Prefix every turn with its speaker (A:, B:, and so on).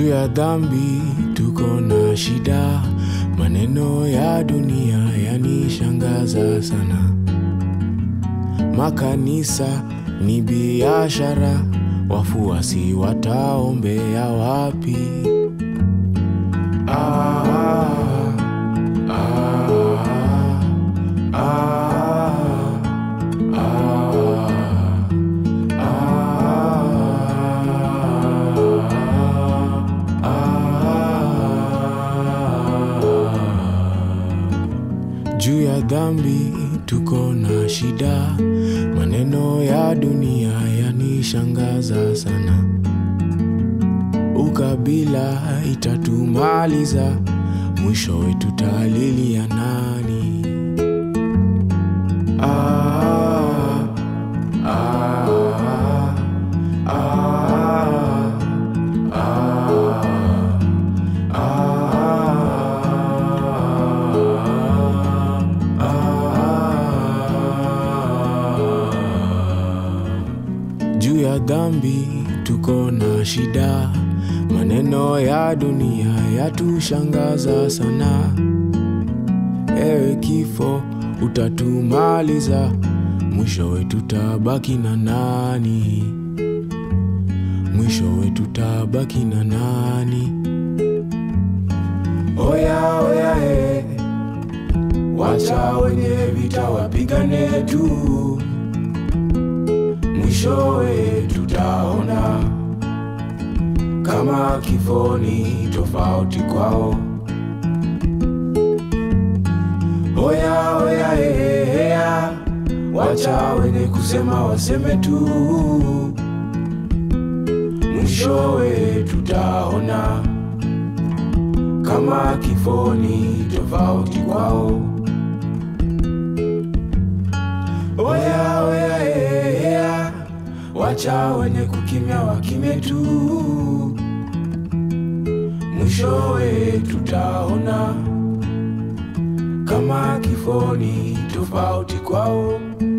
A: juu ya dhambi tuko na shida, maneno ya dunia yanishangaza sana. Makanisa ni biashara, wafuasi wataombea wapi? Ah, ah, ah, juu ya dhambi tuko na shida, maneno ya dunia yanishangaza sana. Ukabila itatumaliza, mwishowe tutalilia nani? Ah, ah, ah, juu ya dhambi tuko na shida, maneno ya dunia yatushangaza sana. Ewe kifo, utatumaliza, mwishowe tutabaki na nani? Mwishowe tutabaki na nani? Oya oya e, wacha wenye vita wapigane tu, mwishowe tutaona kama kifo ni tofauti kwao. Oya oya e, ea, wacha wenye kusema waseme tu, mwishowe tutaona kama kifo ni tofauti kwao. Oya oya e, ea, wacha wenye kukimya wakimye tu, mwishowe tutaona kama kifo ni tofauti kwao.